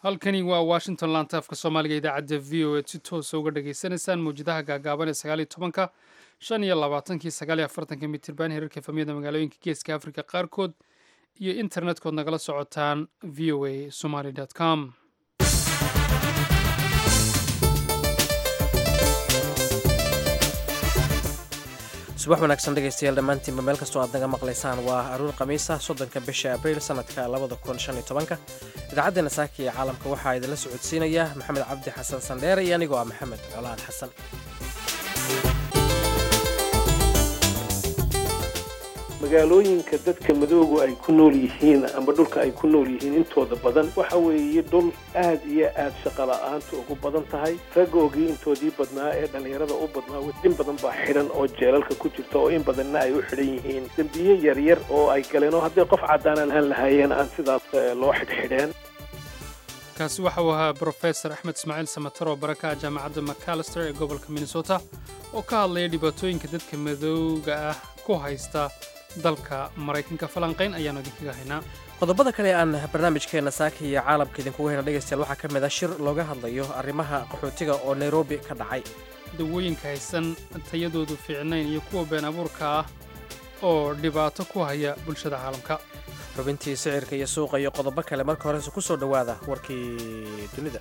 halkani waa washington lantaafka soomaaliga idaacadda v o e si toosa uga dhagaysanaysaan mawjadaha gaagaaban ee sagaal iyo tobanka shan iyo labaatankii sagaal iyo afartanka mitirban herarka efamiyada magaalooyinka geeska afrika qaarkood iyo internetkood nagala socotaan v o a somaly com subax wanaagsan dhegaystayaal dhammaantiinba meel kastoo aad naga maqlaysaan waa aruur khamiisa soddonka bisha abriil sanadka labada kun shan iyo tobanka idaacaddeena saaka iyo caalamka waxaa idinla socodsiinaya maxamed cabdi xasan sandheere iyo anigoo ah maxamed colaan xasan magaalooyinka dadka madoogu ay ku nool yihiin ama dhulka ay ku nool yihiin intooda badan waxa weeye dhul aad iyo aad shaqa la-aanta ugu badan tahay ragoogii intoodii badnaa ee dhallinyarada u badnaa in badan baa xidhan oo jeelalka ku jirta oo in badanna ay u xidhan yihiin dembiye yaryar oo ay galeen oo haddii qof caddaan aan lahaayeen aan sidaas loo xidhxidheen kaasi waxa uu ahaa brofesor axmed ismaaciil samatar oo baraka ah jaamacadda macalister ee gobolka minnesota oo ka hadlaya dhibaatooyinka dadka madowga ah ku haysta dalka maraykanka falanqayn ayaanu idinkaga haynaa qodobada kale aan barnaamijkeenna saaka iyo caalamka idinkugu hayna dhegaystayaal waxaa ka mid ah shir looga hadlayo arrimaha qaxootiga oo nairobi ka dhacay dawooyinka haysan tayadoodu fiicnayn iyo kuwa been abuurka ah oo dhibaato ku haya bulshada caalamka xubintii sicirka iyo suuqa iyo qodobo kale marka horese ku soo dhowaada warkii dunida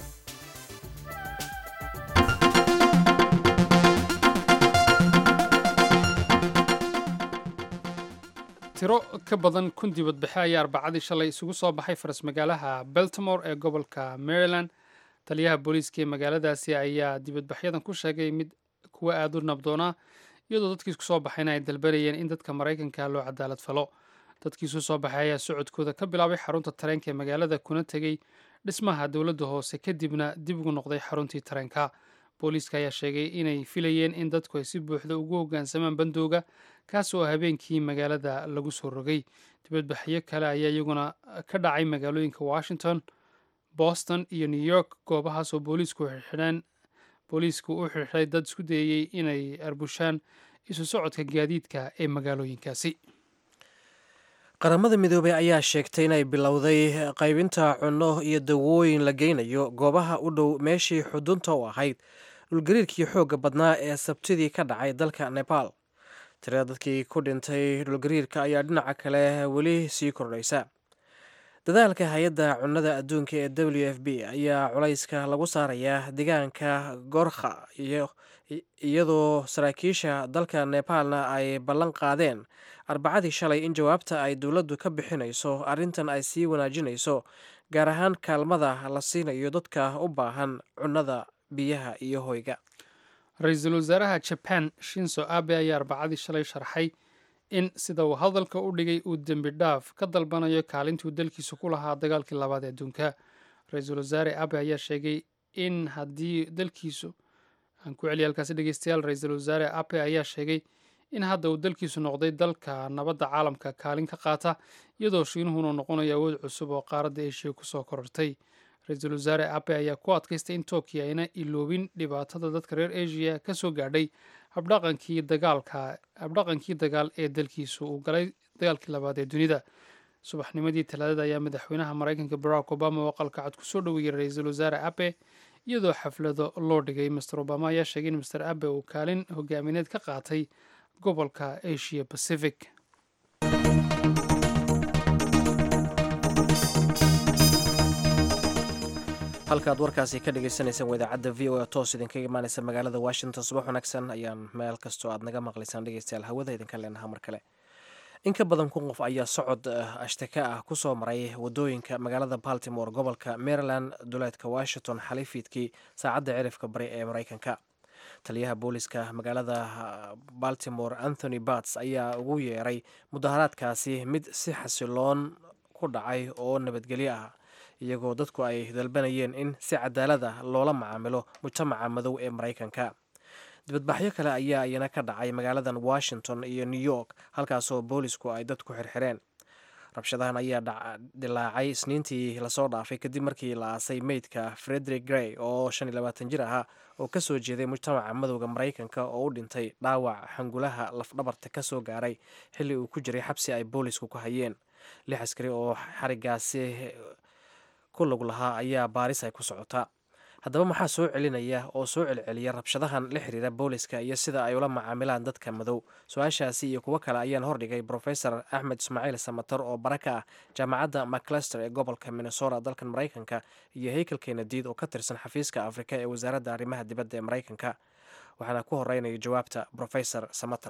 tiro ka badan kun dibadbaxe ayaa arbacadii shalay isugu soo baxay faras magaalaha beltimore ee gobolka maryland taliyaha booliiska ee magaaladaasi ayaa dibadbaxyadan ku sheegay mid kuwa aada u nabdoonaa iyadoo dadkii isku soo baxayna ay dalbanayeen in dadka maraykanka loo cadaalad falo dadkii isu soo baxay ayaa socodkooda ka bilaabay xarunta tareenka ee magaalada kuna tegey dhismaha dowladda hoose kadibna dib ugu noqday xaruntii tareenka booliiska ayaa sheegay inay filayeen in dadku ay si buuxda ugu hoggaansamaan bandooga kaas oo habeenkii magaalada lagu soo rogay dibadbaxyo kale ayaa iyaguna ka dhacay magaalooyinka washington boston iyo new york goobahaas oo booliisku xirxidheen booliisku u xirxiday dad isku dayayey inay arbushaan isu socodka gaadiidka ee magaalooyinkaasi qaramada midoobey ayaa sheegtay inay bilowday qaybinta cunno iyo dawooyin la geynayo goobaha u dhow meeshii xudunta u ahayd dhulgariirkii xoogga badnaa ee sabtidii ka dhacay dalka nebaal tirada dadkii ku dhintay dhulgariirka ayaa dhinaca kale weli sii kordhaysa dadaalka hay-adda cunnada adduunka ee w f b ayaa culayska lagu saarayaa deegaanka gorkha iyadoo saraakiisha dalka nepaalna ay ballan qaadeen arbacadii shalay in jawaabta ay dowladdu ka bixinayso arrintan ay sii wanaajinayso gaar ahaan kaalmada la siinayo dadka u baahan cunnada biyaha iyo hoyga ra-iisul wasaaraha jaban shinso abe ayaa arbacadii shalay sharxay in sida uu hadalka u dhigay uu dembi dhaaf ka dalbanayo kaalintuu dalkiisu ku lahaa dagaalkii labaad ee adduunka ra-iisul wasaare abe ayaa sheegay in haddii dalkiisu aan ku celiya halkaasi dhegeystayaal ra-iisul wasaare abe ayaa sheegay in hadda uu dalkiisu noqday dalka nabadda caalamka kaalin ka qaata iyadoo shiinuhuna noqonayo awood cusub oo qaaradda eshiya kusoo korortay ra-iisul wasaare abe ayaa ku adkaystay in tookiya ayna iloobin dhibaatada dadka reer asia ka soo gaadhay habdhaqankii dagaalka habdhaqankii dagaal ee dalkiisu uu galay dagaalkii labaad ee dunida subaxnimadii talaadada ayaa madaxweynaha maraykanka barack obama oo qalkacad kusoo dhoweeyey ra-iisul wasaare abe iyadoo xaflado loo dhigay master obama ayaa sheegay in master abe uu kaalin hogaamineed ka qaatay gobolka asia pacific halkaaad warkaasi ka dhagaysanaysaan waa idaacadda v o e toos idinkaga imaanaysa magaalada washington subax wanaagsan ayaan meel kastoo aad naga maqlaysaan dhegeystayaal hawada idinka leenaha mar kale in ka badan kun qof ayaa socod ashtaka ah ku soo maray wadooyinka magaalada baltimore gobolka maryland duleedka washington xalifiidkii saacadda cirifka bari ee maraykanka taliyaha booliska magaalada baltimore anthony bats ayaa ugu yeeray mudaharaadkaasi mid si xasiloon ku dhacay oo nabadgelyo ah iyagoo dadku ay dalbanayeen in si cadaalad ah loola macaamilo mujtamaca madow ee maraykanka dibadbaxyo kale ayaa iyana ka dhacay magaaladan washington iyo new york halkaasoo boolisku ay dadku xirxireen rabshadahan ayaa dilaacay isniintii lasoo dhaafay kadib markii la aasay meydka frederick grey oo shan iyo labaatan jir ahaa oo ka soo jeeday mujtamaca madowda maraykanka oo u dhintay dhaawac xangulaha lafdhabarta ka soo gaaray xilli uu ku jiray xabsi ay boolisku ku hayeen lix askari oo xarigaasi ku lug lahaa ayaa baaris ay ku socotaa haddaba maxaa soo celinaya oo soo celceliya rabshadahan la xiriira booliska iyo sida ay ula macaamilaan dadka madow su-aashaasi iyo kuwo kale ayaan hordhigay profesor axmed ismaaciil samatar oo bara ka ah jaamacadda maclester ee gobolka minnesota dalkan maraykanka iyo haykel kenadiid oo ka tirsan xafiiska afrika ee wasaaradda arrimaha dibadda ee maraykanka waxaana ku horeynaya jawaabta profesor samater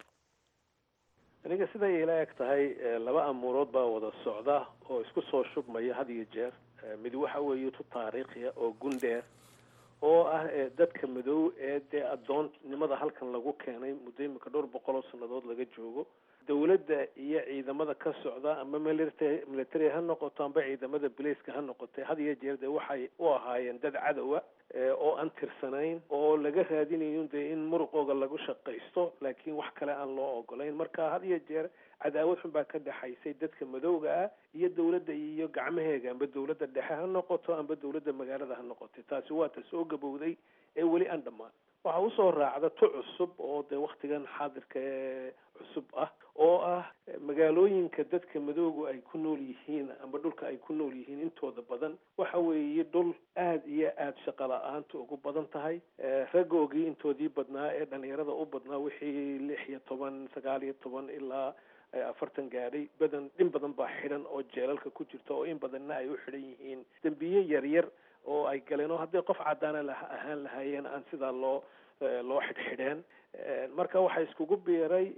aniga siday ila eg tahay laba amuurood baa wada socda oo isku soo shubmaya had iyo jeer mid waxa weeye tu taariikhiya oo gundheer oo ah dadka madow ee dee addoonnimada halkan lagu keenay muddo imika dhowr boqol oo sannadood laga joogo dawladda iyo ciidamada ka socda ama military military ha noqoto amba ciidamada bilayska ha noqotay had iyo jeer dee waxay u ahaayeen dad cadowa oo aan tirsanayn oo laga raadinayo dee in muruqooga lagu shaqaysto laakiin wax kale aan loo ogolayn marka had iyo jeer cadaawad xun baa ka dhexaysay dadka madowga ah iyo dawladda iyo gacmaheega amba dawladda dhexe ha noqoto amba dawladda magaalada ha noqotay taasi waa ta soo gabowday ee weli aan dhammaan waxaa usoo raacda tu cusub oo dee waktigan xaadirka ee cusub ah oo ah magaalooyinka dadka madoogu ay ku nool yihiin amba dhulka ay ku nool yihiin intooda badan waxa weeye dhul aada iyo aada shaqa la-aanta ugu badan tahay raggoogii intoodii badnaa ee dhalinyarada u badnaa wixii lix iyo toban sagaal iyo toban ilaa afartan gaadhay badan in badan baa xidhan oo jeelalka ku jirta oo in badanna ay u xidhan yihiin dembiye yaryar oo ay galeen oo hadday qof caddaana la ahaan lahaayeen aan sidaa loo loo xidhxidheen marka waxaa iskugu biiray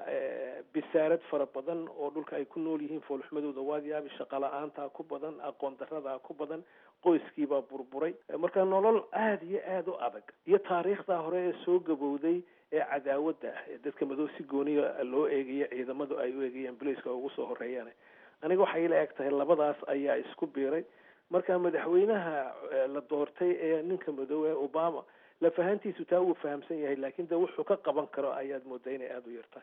bisaarad fara badan oo dhulka ay ku nool yihiin foolxumadooda waadiyaabi shaqa la-aantaa ku badan aqoon daradaa ku badan qoyskiibaa burburay marka nolol aada iyo aada u adag iyo taariikhdaa hore ee soo gabowday ee cadaawadda ah ee dadka madow si gooniya loo eegayo ciidamadu ay u eegayaan bilayska ugu soo horeeyaan aniga waxay ila eg tahay labadaas ayaa isku biiray marka madaxweynaha la doortay ee ninka madow ee obama lafahantiisu taa wuu fahamsan yahay laakiin de wuxuu ka qaban karo ayaad moodaa inay aada u yartahay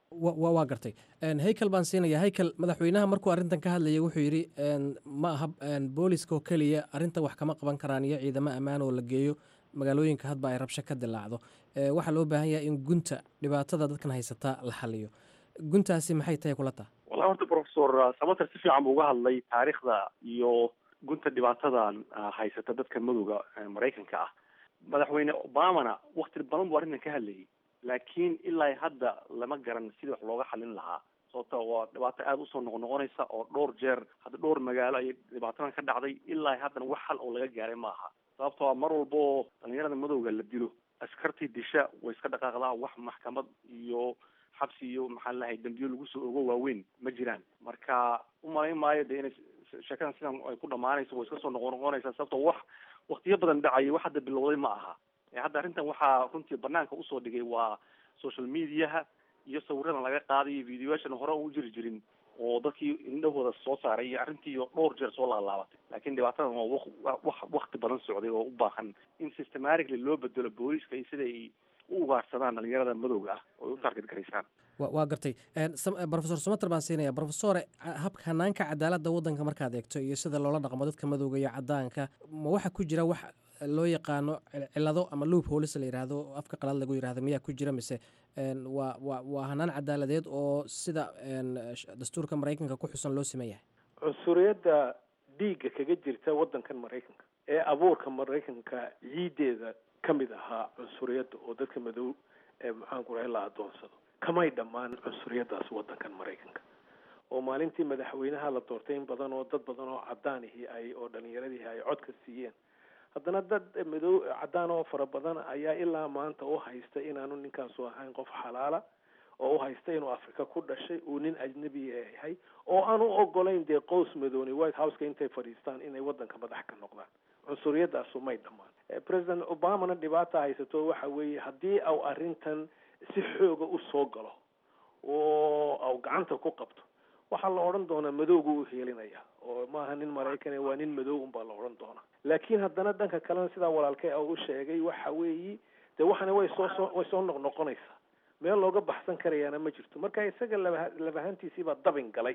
wa waa gartay haykel baan siinaya haykel madaxweynaha markuu arrintan ka hadlayay wuxuu yidhi ma aha booliska oo keliya arrintan wax kama qaban karaan iyo ciidamo ammaan oo la geeyo magaalooyinka hadba ay rabsho ka dilaacdo waxaa loo baahan yahay in gunta dhibaatada dadkan haysataa la xaliyo guntaasi maxay tahay kula taha wallahi horta professor samater si fiican buu uga hadlay taariikhda iyo gunta dhibaatadan haysata dadka madowga maraykanka ah madaxweyne obamana wakti badan buu arrintan ka hadlayay laakiin ilaa hadda lama garan sidii wax looga xalin lahaa sababta waa dhibaato aada usoo noqnoqonaysa oo dhowr jeer hadda dhowr magaalo ay dhibaatadan ka dhacday ilaa haddana wax xal oo laga gaaray ma aha sababtoo mar walbo dhalinyarada madowga la dilo askartii disha way iska dhaqaaqdaa wax maxkamad iyo xabsi iyo maxaa lahay dambiyo lagu soo ogo waaweyn ma jiraan marka umalayn maayo de inay sheekadan sidan ay ku dhamaanayso way iska soo noqonoqonaysaa sababtoo wax waktiyo badan dhacayay wax hadda bilowday ma aha hadda arrintan waxaa runtii banaanka usoo dhigay waa social mediaha iyo sawiradan laga qaaday iyo videoyaashan hore u jiri jirin oo dadkii indhahooda soo saaray iyo arrintii dhowr jeer soo laalaabatay laakiin dhibaatadan waa wax wakti badan socday oo u baahan in systematically loo bedelo booliska iyo sida ay u ugaarsadaan dhalinyarada madowga ah oo ay u target garaysaan waa gartay profesor sumater baan siinaya profesore habka hanaanka cadaaladda waddanka markaad eegto iyo sida loola dhaqmo dadka madowga iyo cadaanka ma waxaa ku jira wax loo yaqaano cilado ama loop holis la yidhaahdo afka qalaad lagu yidhahdo miyaa ku jira mise waa wa waa hanaan cadaaladeed oo sida dastuurka maraykanka ku xusan loo siman yahay cunsuriyadda dhiigga kaga jirta waddankan maraykanka ee abuurka maraykanka ciideeda ka mid ahaa cunsuriyadda oo dadka madow ee maxaanku rahay la adoonsado kamay dhammaan cunsuriyaddaas waddankan maraykanka oo maalintii madaxweynaha la doortay in badan oo dad badan oo cadaanihii ay oo dhalinyaradihii ay codka siiyeen haddana dad madow cadaan oo fara badan ayaa ilaa maanta u haysta inaanu ninkaasu ahayn qof xalaala oo u haysta inuu afrika ku dhashay uu nin ajnabi yahay oo aan u ogolayn dee qows madooni white houseka intay fadhiistaan inay waddanka madax ka noqdaan cunsuriyadaasu may dhammaan president obamana dhibaata haysato waxa weeye haddii au arrintan si xooga u soo galo oo au gacanta ku qabto waxaa la odhan doonaa madowgu u heelinaya oo maaha nin maraykan waa nin madow unbaa la odhan doonaa laakiin haddana dhanka kalena sidaa walaalkay u sheegay waxa weeyi dee waxana way soo soo way soo noqnoqonaysaa meel looga baxsan karayaana ma jirto marka isaga laba labahantiisiibaa dabin galay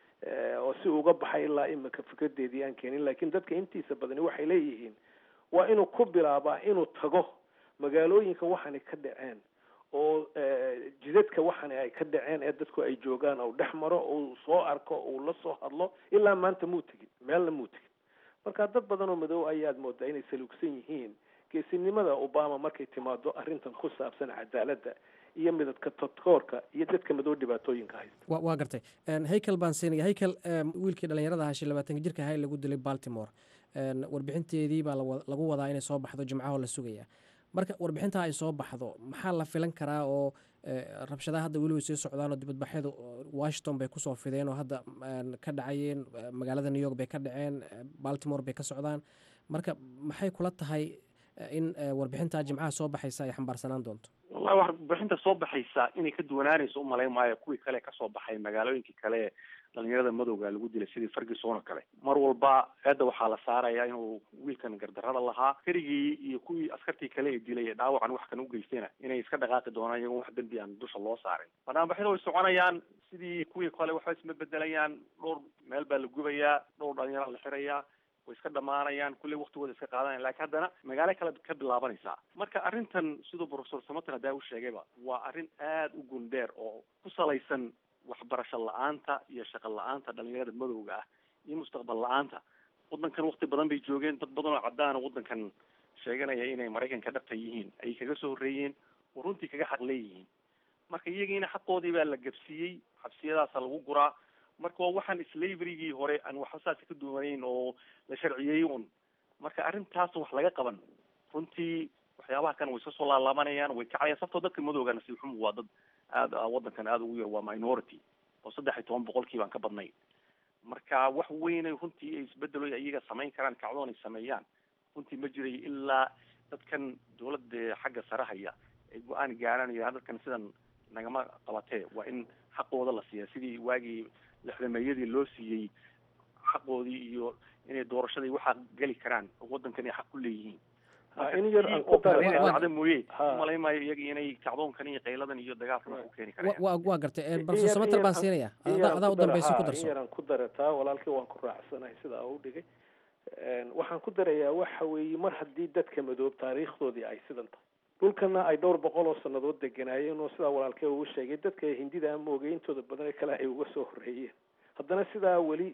oo si uga baxay ilaa imika fikradeedii aan keenin laakiin dadka intiisa badani waxay leeyihiin waa inuu ku bilaabaa inuu tago magaalooyinka waxani ka dhaceen oo jidadka waxani ay ka dhaceen ee dadku ay joogaan ou dhex maro uu soo arko uu la soo hadlo ilaa maanta muu tegin meelna muu tegin marka dad badan oo madow ayaad moodaa inay saluugsan yihiin geesinimada obama markay timaado arrintan ku saabsan cadaaladda iyo midadka todkoorka iyo dadka madow dhibaatooyinka haysta wa waa gartay haykel baan siinaya haykel wiilkii dhalinyarada ahaa shan labaatanka jirka ahaa ee lagu dilay baltimore warbixinteedii baa lagu wadaa inay soo baxdo jimcaho la sugaya marka warbixintaa ay soo baxdo maxaa la filan karaa oo rabshadaha hadda weli way sii socdaan oo dibadbaxyadu washington bay kusoo fideen oo hadda ka dhacayeen magaalada new york bay ka dhaceen baltimore bay ka socdaan marka maxay kula tahay in warbixintaa jimcaha soo baxaysa ay xambaarsanaan doonto wallahi warbixinta soo baxaysa inay ka duwanaanayso umalayn maayo kuwii kale kasoo baxay magaalooyinkii kale dhalinyarada madowga lagu dilay sidii ferguson oo kale mar walba eedda waxaa la saaraya inuu wiilkan gardarada lahaa kerigii iyo kuwii askartii kale ee dilay ee dhaawacan wax kan ugeystayna inay iska dhaqaaqi doonaan iyagoon wax dembi aan dusha loo saarin banaanbaxyada way soconayaan sidii kuwii kale waxba isma bedelayaan dhowr meel baa la gubayaa dhowr dhalinyara la xirayaa way iska dhamaanayaan kulley waktigooda iska qaadanayan lakin haddana magaalo kale ka bilaabanaysaa marka arrintan siduu professor samater hadaa u sheegayba waa arrin aada u gundheer oo ku salaysan waxbarasho la-aanta iyo shaqo la-aanta dhalinyarada madowga ah iyo mustaqbal la-aanta waddankan wakti badan bay joogeen dad badan oo caddaana waddankan sheeganaya inay maraykanka dhabta yihiin ayay kaga soo horreeyeen oo runtii kaga xaq leeyihiin marka iyagiina xaqoodii baa la gabsiiyey xabsiyadaasa lagu guraa marka waa waxaan slaverygii hore aan waxba saasi ka duwanayn oo la sharciyeeyey un marka arrintaas wax laga qaban runtii waxyaabaha kan way iska soo laalaabanayaan way kacayaan sabtoo dadka madowga nasiib xumu waa dad aada waddankan aada ugu yar waa minority oo saddex iyo toban boqolkii baan ka badnayn marka wax weynay runtii ay isbedelo iyaga samayn karaan kacdoon ay sameeyaan runtii ma jiray ilaa dadkan dawladda xagga sare haya ay go-aan gaaranayaa dadkan sidan nagama qabatee waa in xaqooda la siiya sidii waagii lixdameeyadii loo siiyey xaqoodii iyo inay doorashadii waxaa geli karaan oo waddankan ay xaq ku leeyihiin in yar aan ku dacda mooye umalay maayo iyaga inay kacdoonkan iyo qayladan iyo dagaalkan wax ku keeni karayaan wa waa gartay professor samater baan siinaya adaa u dambaysa ku darso in yaraan ku darataa walaalkii waan ku raacsanahay sidaa u dhigay waxaan ku darayaa waxa weeye mar haddii dadka madoob taariikhdoodii ay sidan tahay dhulkana ay dhowr boqol oo sanadood deganaayeen oo sidaa walaalkee uu sheegay dadka hindida ama ogay intooda badan ee kale ay uga soo horreeyeen haddana sidaa weli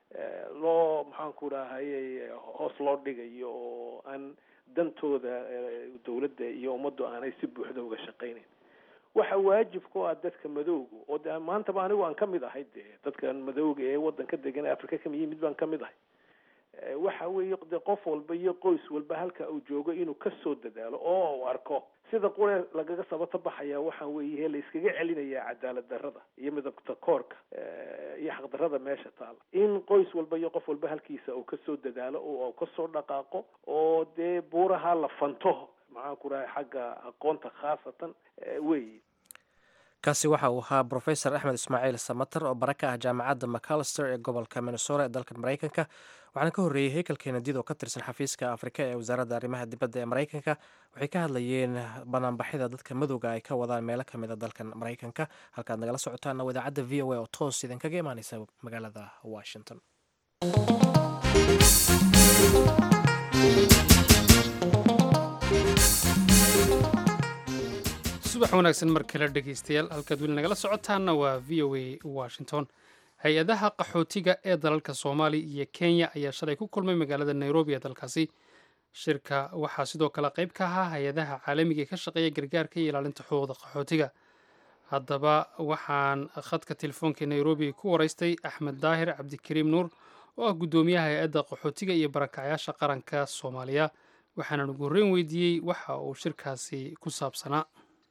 loo maxaanku dhahaye hoos loo dhigayo oo aan dantooda dawladda iyo ummaddu aanay si buuxda uga shaqaynayn waxa waajib ku ah dadka madowga oo de maantaba anigu aan kamid ahay de dadkan madowga ee waddanka degan ee africa kama yimid baan kamid ahay waxa weeye de qof walba iyo qoys walba halka uu joogo inuu kasoo dadaalo oo uu arko sida qure lagaga sabata baxaya waxa weeye la iskaga celinaya cadaalad darrada iyo midabta koorka iyo xaqdarrada meesha taala in qoys walba iyo qof walba halkiisa uu kasoo dadaalo oo uu kasoo dhaqaaqo oo dee buuraha la fanto maxaan ku rahay xagga aqoonta khaasatan weyi kaasi waxa uu ahaa professor axmed ismaaciil samater oo bara ka ah jaamacadda macalister ee gobolka minnesota ee dalka maraykanka waxaana ka horreeyey heykel keenadid oo ka tirsan xafiiska afrika ee wasaaradda arrimaha dibadda ee maraykanka waxay ka hadlayeen banaanbaxyada dadka madowga ay ka wadaan meelo ka mid a dalkan maraykanka halkaad nagala socotaana idaacadda v o a oo toos idinkaga imaaneysa magaalada washington subax wanaagsan mar kale dhegaystayaal halkaad weli nagala socotaana waa v o a washington hay-adaha qaxootiga ee dalalka soomaaliya iyo kenya ayaa shalay ku kulmay magaalada nairobi ee dalkaasi shirka waxaa sidoo kale qayb ka ahaa hay-adaha caalamiga ee ka shaqeeya gargaarka iyo ilaalinta xuquuqda qaxootiga haddaba waxaan khadka telefoonka nairobi ku waraystay axmed daahir cabdikariim nuur oo ah guddoomiyaha hay-adda qaxootiga iyo barakacyaasha qaranka soomaaliya waxaanan ugu horreyn weydiiyey waxa uu shirkaasi ku saabsanaa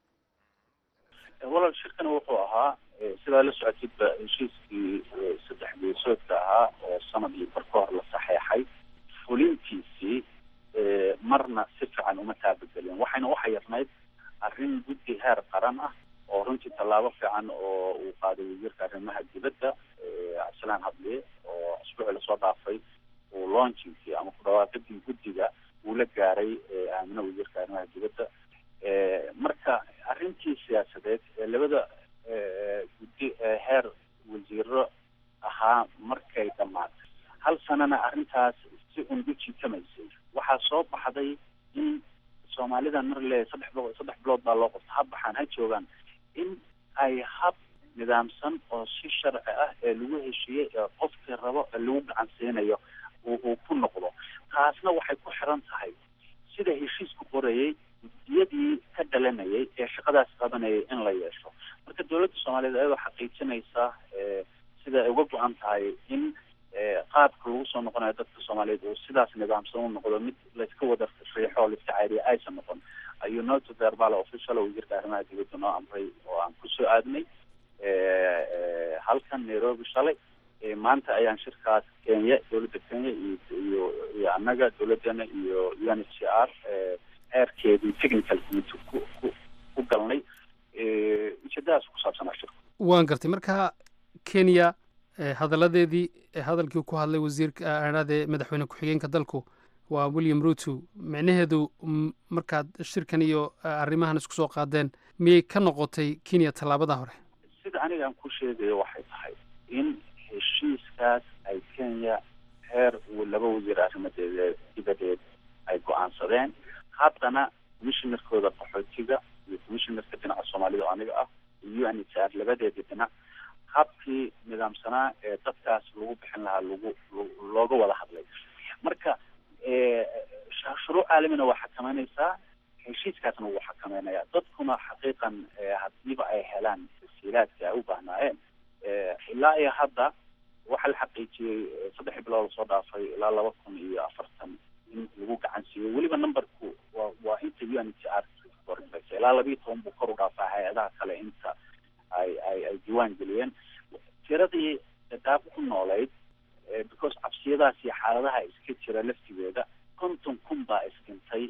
walal shirkani wuxuu ahaa sidaa la socotidba heshiiskii saddex geesoodka ahaa oo sanadii bar ka hor la saxeexay fulintiisii marna si fiican uma taabagelin waxayna u xayirnayd arrin guddi heer qaran ah oo runtii tallaabo fiican oo uu qaaday wasiirka arrimaha dibadda cabdisalaan hadliye oo asbuuci lasoo dhaafay uu launchingkii ama ku dhawaaqidii guddiga uu la gaaray aamina wasiirka arrimaha dibadda marka arrintii siyaasadeed ee labada guddi ee heer wasiiro ahaa markay dhammaatay hal sanana arrintaas si ungu jiitamaysay waxaa soo baxday in soomaalidan mar le saddex bilood saddex bilood baa loo qabta ha baxaan ha joogaan in ay hab nidaamsan oo si sharci ah ee lagu heshiiyey ee qofkii rabo ee lagu gacan siinayo uu ku noqdo taasna waxay ku xiran tahay sida heshiisku qorayay guddiyadii ka dhalanayay ee shaqadaas qabanayay in la yeesho marka dowladda soomaaliyeed ayadoo xaqiijinaysa sida ay uga go-an tahay in qaabka lagu soo noqonayo dadka soomaaliyeed uu sidaas nidaamsan u noqdo mid layska wada riixo oo laiska cayriya aysan noqon ayuu noto verbal official wasiirka arrimaha dibadda noo amray oo aan kusoo aadnay halkan nairobi shalay maanta ayaan shirkaas kenya dowladda kenya iyo iyo iyo annaga dowladeena iyo u n h c r heerkeedii technical committee ku ku ku galnay ujeedadaas ku saabsanaa shirka waan gartay marka kenya hadalladeedii hadalkii ku hadlay wasiirka aadhaade madaxweyne ku-xigeenka dalku waa william ruto micnaheedu markaad shirkan iyo arrimahan isku soo qaadeen miyay ka noqotay kenya tallaabada hore sida aniga aan ku sheegayo waxay tahay in heshiiskaas ay kenya heer laba wasiir arrimadeed dibadeed ay go-aansadeen haddana commissionerkooda qaxootiga iyo commissionerka dhinaca soomaalida oo aniga ah iyo u n h r labadeedii dhinac habkii nidaamsanaa ee dadkaas lagu bixin lahaa lagu looga wada hadlay marka shuruuc caalamina waa xakameynaysaa heshiiskaasna wuu xakameynaya dadkuna xaqiiqan hadiiba ay helaan tasiilaadka ay u baahnaayeen ilaa iyo hadda waxaa la xaqiijiyey saddex bilood lasoo dhaafay ilaa laba kun iyo afartan in lagu gacan siiyo weliba numberku waa waa inta u n h r ilaa labiiyo toban buu kor u dhaafaa hay-adaha kale inta ay ay ay diiwaan geliyeen tiradii dadaab ku noolayd because cabsiyadaas iyo xaaladaha iska jira laftigeeda konton kun baa isdhintay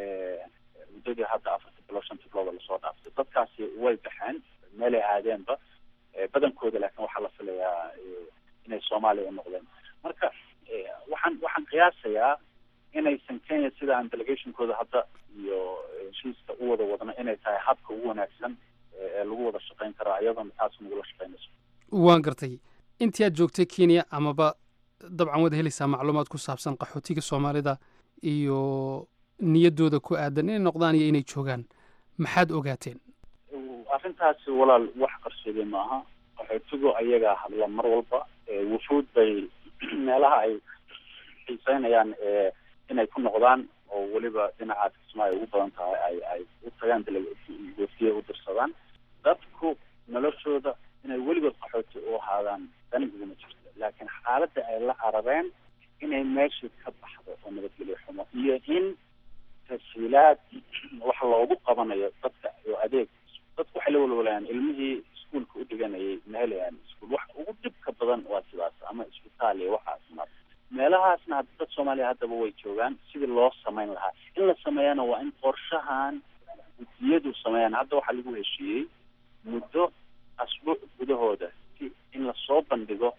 muddadii hadda afarta bilood shanta bilooda lasoo dhaaftay dadkaasi way baxeen meelay aadeenba badankooda laakiin waxaa la filayaa inay soomaaliya u noqdeen marka waxaan waxaan qiyaasayaa inaysan kenya sida aan delegationkooda hadda iyo heshiiska u wada wadno inay tahay habka ugu wanaagsan ee lagu wada shaqeyn karo iyadoona taas nagula shaqeynayso waan gartay intii aad joogtay kenya amaba dabcan waad helaysaa macluumaad ku saabsan qaxootiga soomaalida iyo niyaddooda ku aadan inay noqdaan iyo inay joogaan maxaad ogaateen arrintaasi walaal wax qarsoodey maaha qaxootigu ayagaa hadla mar walba wufuud bay meelaha ay xiiseynayaan inay ku noqdaan oo weliba dhinacaas kismaayo ugu badan tahay ay ay u tagaan goofiye u dirsadaan dadku noloshooda inay weligood qaxooti u ahaadaan dani iguma jirto laakiin xaaladda ay la carabeen inay meeshii ka baxdo oo nabadgelyo xumo iyo in tasiilaad wax loogu qabanayo dadka iyo adeeg dadku waxay la walwalayaan ilmihii iskuolka u dhiganayay ma helayaan iskuol wax ugu dhibka badan waa sidaas ama isbitaal iyo waxaas mar meelahaasna dad soomaaliya haddaba way joogaan sidii loo samayn lahaa in la sameeyana waa in qorshahan guddiyadu sameeyaan hadda waxaa lagu heshiiyey muddo asbuuc gudahooda si in lasoo bandhigo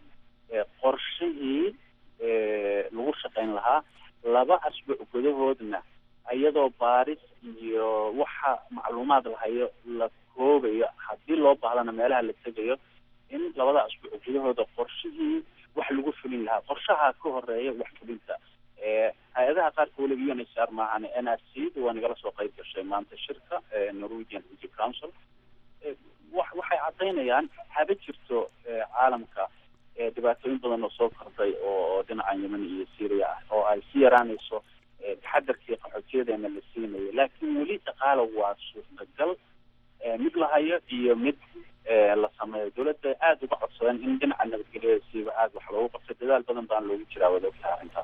qorshihii lagu shaqayn lahaa laba asbuuc gudahoodna iyadoo baaris iyo waxa macluumaad lahayo la koobayo haddii loo baahdana meelaha la tegayo in labada asbuuc gudahooda qorshihii wax lagu fulin lahaa qorshaha ka horeeya wax fulinta hay-adaha qaarka weliba u n h r maahan n r c waa nagala soo qayb gashay maanta shirka norwegian energy council wa waxay caddaynayaan haba jirto caalamka dhibaatooyin badan oo soo kordhay oo dhinacan yemen iyo syria ah oo ay si yaraanayso taxadarkii qaxootiyadeena la siinayo laakiin weli dhaqaala waa suurtagal mid la hayo iyo mid la sameeyo dowladda aada uga codsadeen in dhinaca nabadgelyada siiba aada wax loogu qabtay dadaal badan baan loogu jiraa wada ogtaha arrintaas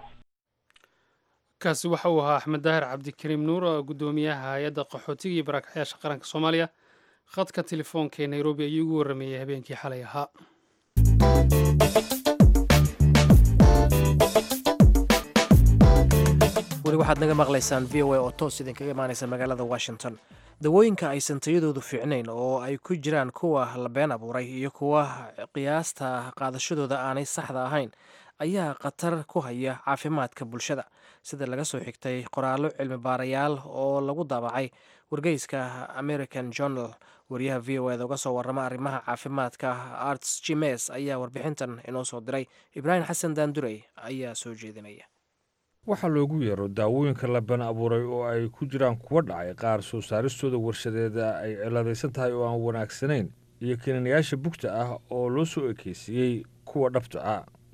kaasi waxa uu ahaa axmed daahir cabdikariim nuur oo guddoomiyaha hay-adda qaxootiga iyo barakacyaasha qaranka soomaaliya khadka telefoonka ee nairobi ayuu ugu warrameeyey habeenkii xalay ahaa weli waxaad naga maqlaysaan v o a oo toos idinkaga imaanaysa magaalada washington dawooyinka aysan tayadoodu fiicnayn oo ay ku jiraan kuwa la been abuuray iyo kuwa qiyaasta qaadashadooda aanay saxda ahayn ayaa khatar ku haya caafimaadka bulshada sida laga soo xigtay qoraallo cilmi baarayaal oo lagu daabacay wargeyska american journal wariyaha v o eda uga soo warrama arrimaha caafimaadka arts jimes ayaa warbixintan inoo soo diray ibraahim xasan daandurey ayaa soo jeedinaya waxaa loogu yeero daawooyinka la been abuuray oo ay ku jiraan kuwa dhacay qaar soo saaristooda warshadeeda ay ciladaysan tahay oo aan wanaagsanayn iyo keenanayaasha bugta ah oo loo soo ekeysiiyey kuwa dhabta ah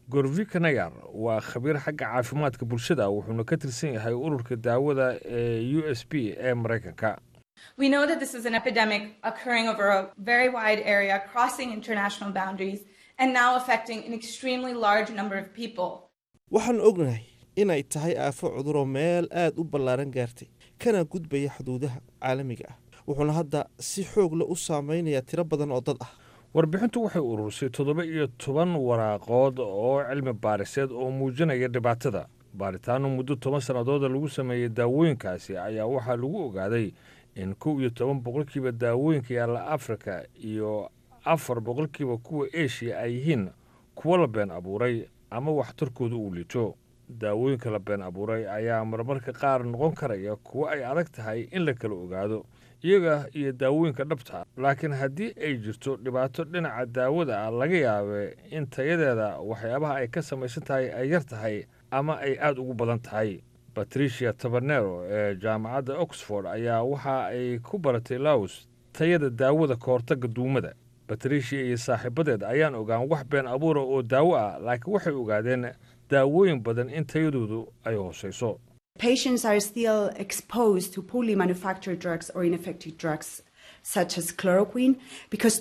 gorvika nayar waa khabiir xagga caafimaadka bulshada wuxuuna ka tirsan yahay ururka daawada ee u s b ee maraykanka We know that this is an epidemic occurring over a very wide area, crossing international boundaries, and now affecting an extremely large number of people. waxaan ognahay inay tahay aafo cuduroo meel aad u ballaaran gaartay kana gudbaya xuduudaha caalamiga ah wuxuuna hadda si xoog leh u saameynayaa tiro badan oo dad ah warbixintu waxay ururisay toddoba iyo toban waraaqood oo cilmi baariseed oo muujinaya dhibaatada baaritaano muddo toban sannadooda lagu sameeyey daawooyinkaasi ayaa waxaa lagu ogaaday in kow iyo toban boqolkiiba daawooyinka yaalla afrika iyo afar boqolkiiba kuwa eshiya ay yihiin kuwo la been abuuray ama waxtarkooda uu liito daawooyinka la been abuuray ayaa marmarka qaar noqon karaya kuwo ay adag tahay in la kala ogaado iyaga iyo daawooyinka dhabta laakiin haddii ay jirto dhibaato dhinaca daawada ah laga yaabe in tayadeeda waxyaabaha ay ka samaysan tahay ay yar tahay ama ay aada ugu badan tahay batricia tabernero ee jaamacadda oxford ayaa waxa ay ku baratay laos tayada daawada ka hortagga duumada batricia iyo saaxiibadeed ayaan ogaan wax been abuura oo daawo ah laakiin waxay ogaadeen daawooyin badan in tayadoodu ay hoosayso Patients are still exposed to poorly manufactured drugs or ineffective drugs such as chloroquine because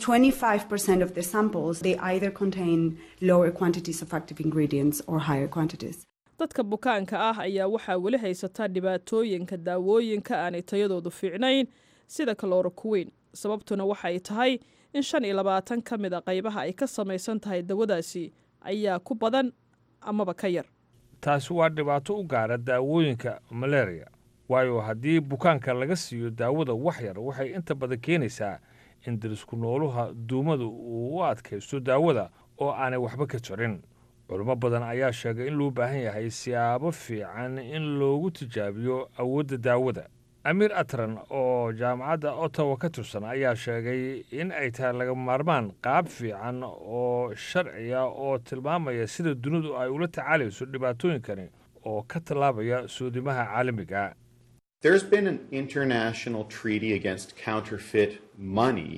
25% of the samples they either contain lower quantities of active ingredients or higher quantities. dadka bukaanka ah ayaa waxaa weli haysataa dhibaatooyinka daawooyinka aanay tayadoodu fiicnayn sida kalorokuweyn sababtuna waxay tahay in shan iyo labaatan ka mid a qaybaha ay ka samaysan tahay dawadaasi ayaa ku badan amaba ka yar taasi waa dhibaato u gaara daawooyinka malaria waayo haddii bukaanka laga siiyo daawada wax yar waxay inta badan keenaysaa in darisku nooluha duumada uu u adkaysto daawada oo aanay waxba ka jirin culimo badan ayaa sheegay in loo baahan yahay siyaabo fiican in loogu tijaabiyo awoodda daawada amiir atran oo jaamacadda ottawa ka tirsan ayaa sheegay in ay tahay laga maarmaan qaab fiican oo sharciya oo tilmaamaya sida dunidu ay ula tacaalayso dhibaatooyinkani oo ka tallaabaya soodimaha caalamiga There's been an international treaty against counterfeit money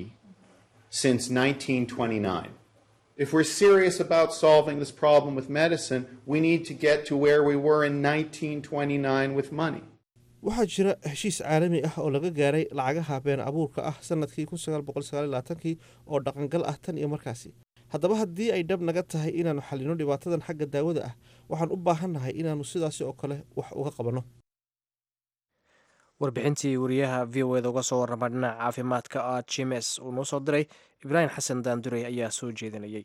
since 1929. If we're serious about solving this problem with medicine, we need to get to where we were in 1929 with money. waxaa jira heshiis caalami ah oo laga gaaray lacagaha been abuurka ah sanadkii kii oo dhaqangal ah tan iyo markaasi haddaba haddii ay dhab naga tahay inaannu xallino dhibaatadan xagga daawada ah waxaan u baahannahay inaannu sidaasi oo kale wax uga qabanno warbixintii wariyaha v o eda uga soo warrama dhinaca caafimaadka ah jimes uu noo soo diray ibraahim xasan daandurey ayaa soo jeedinayay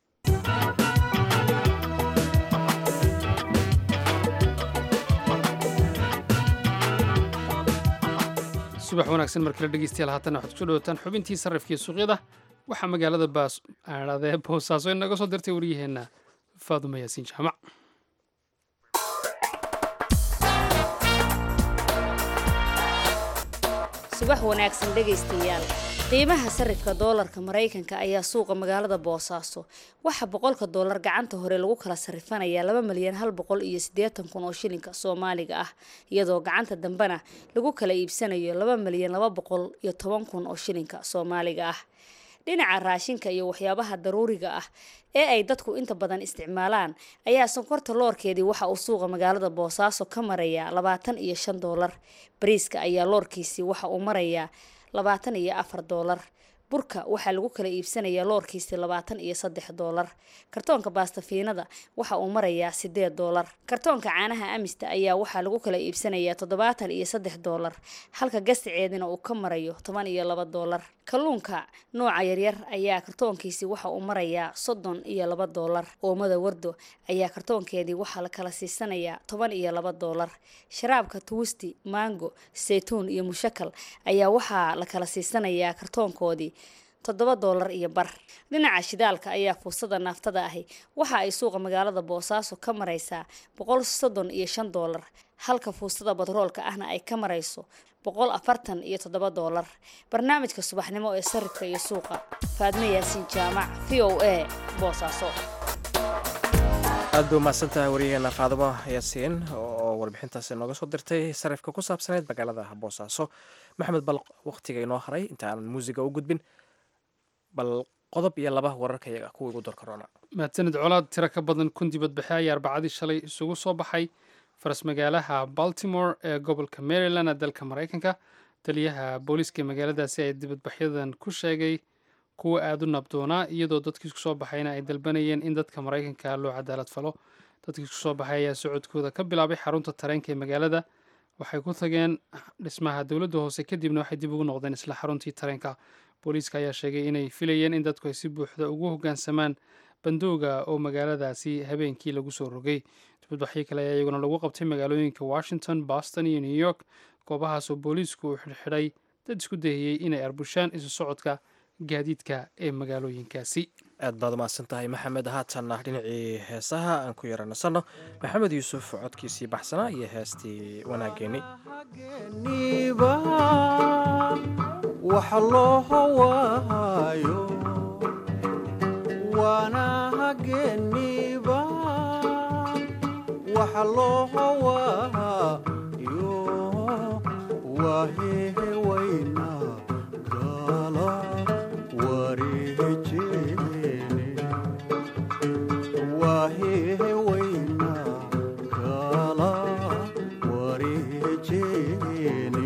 subax wanaagsan markale dhegeystayaal haatana waxaad kusoo dhawataan xubintii sarrifkii suuqyada waxaa magaalada baas aadhadee boosaaso inaga soo dirtay waryaheenna faaduma yaasiin jaamac subax wanaagsan dhegaystayaal qiimaha sarifka doolarka maraykanka ayaa suuqa magaalada boosaaso waxaa boqolka doolar gacanta hore lagu kala sarifanayaa laba milyan hal boqol iyo siddeetan kun oo shilinka soomaaliga ah iyadoo gacanta dambena lagu kala iibsanayo laba milyan laba boqol iyo toban kun oo shilinka soomaaliga ah dhinaca raashinka iyo waxyaabaha daruuriga ah ee ay dadku inta badan isticmaalaan ayaa sonkorta loorkeedii waxa uu suuqa magaalada boosaaso ka marayaa labaatan iyo shan doolar bariiska ayaa loorkiisii waxa uu marayaa labaatan iyo afar doolar burka waxaa lagu kala iibsanayaa loorkiisii labaatan iyo saddex doolar kartoonka baastafiinada waxa uu marayaa sideed doolar kartoonka caanaha amista ayaa waxaa lagu kala iibsanayaa toddobaatan iyo saddex doolar halka gasticeedina uu ka marayo toban iyo laba doolar kalluunka nooca yaryar ayaa kartoonkiisii waxa uu marayaa soddon iyo laba doolar oomada wardo ayaa kartoonkeedii waxaa la kala siisanayaa toban iyo laba doolar sharaabka tuwisti mango saytuun iyo mushakal ayaa waxaa la kala siisanayaa kartoonkoodii toddoba doolar iyo bar dhinaca shidaalka ayaa fuusada naaftada ahi waxa ay suuqa magaalada boosaaso ka maraysaa boqol soddon iyo shan doolar halka fuusada batroolka ahna ay ka marayso boqol afartan iyo toddoba doolar barnaamijka subaxnimo ee sarifka iyo suuqa faadme yaasiin jaamac v o a boosaaso aad bay umahadsan tahay waryaheena faadimo yaasiin oo warbixintaasi nooga soo dirtay sarifka ku saabsaneyd magaalada boosaaso maxamed bal waqtiga inoo haray inta aanan muusiga u gudbin bal qodob iyo laba wararka iyaga kuwa igu door corona mahadsanid colaad tiro ka badan kun dibadbaxe ayaa arbacadii shalay isugu soo baxay faras magaalaha baltimore ee gobolka maryland ee dalka maraykanka taliyaha booliiska magaaladaasi ay dibadbaxyadan ku sheegay kuwa aada u nabdoonaa iyadoo dadkii isku soo baxayna ay dalbanayeen in dadka maraykanka loo cadaalad falo dadkii isku soo baxay ayaa socodkooda ka bilaabay xarunta tareenka ee magaalada waxay ku tageen dhismaha dowladda hoose kadibna waxay dib ugu noqdeen isla xaruntii tareenka booliiska ayaa sheegay inay filayeen in dadku ay si buuxda ugu hoggaansamaan bandooga oo magaaladaasi habeenkii lagu soo rogay dibadbaxyo kale ayaa iyaguna lagu qabtay magaalooyinka washington boston iyo new york goobahaas oo booliisku uu xidhxidhay dad isku dayayey inay arbushaan isu socodka gaadiidka ee magaalooyinkaasi aad baad umahadsan tahay maxamed haatanna dhinacii heesaha aan ku yara nasanno maxamed yuusuf codkiisii baxsanaa iyo heestii wanaageeni waxa loo hawaayo waana hageeniba waxa loo hawaayo waa hehewayna gala wareejeene waa hehewayna gala wareejeene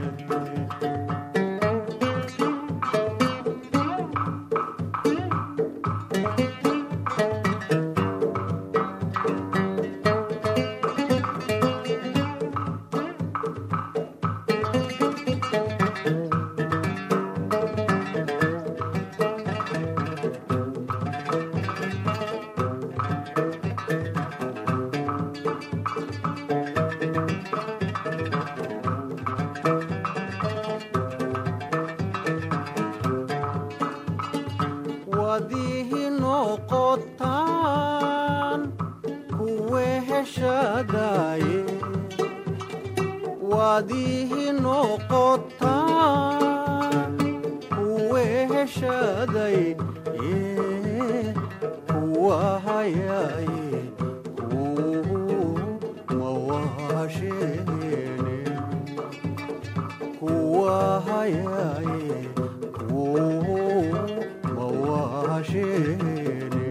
wadihi noqotaan kuwe heshadaye wadihi noqotaan kuwe heshaday kuwa hayaye mawashene kuwa hayaye mawashene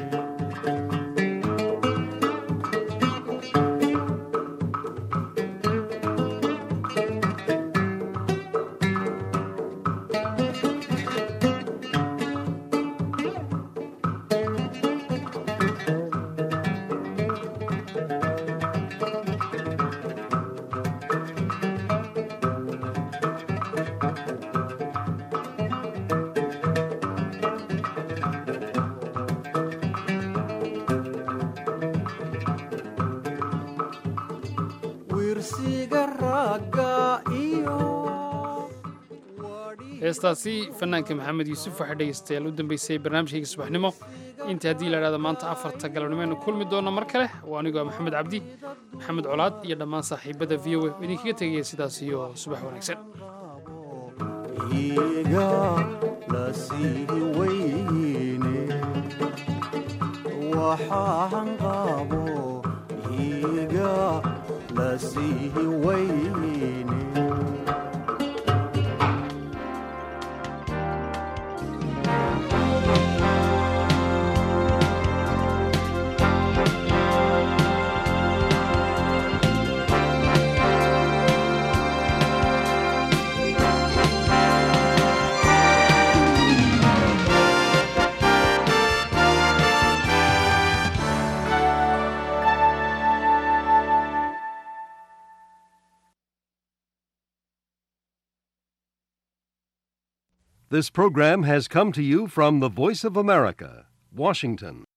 wirsiga ragga iyo heestaasi fanaanka maxamed yuusuf waxaa dhegeystayaal u dambeysay barnaamijkayga subaxnimo inta haddii la idhahdo maanta afarta galabnimo aynu kulmi doonno mar kale waa anigoo maxamed cabdi maxamed colaad iyo dhammaan saaxiibada v o a oo idinkaga tegaya sidaas iyo subax wanaagsan iga lasii weyne waxaan qabo iga lasii weyne This program has come to you from the Voice of America, Washington.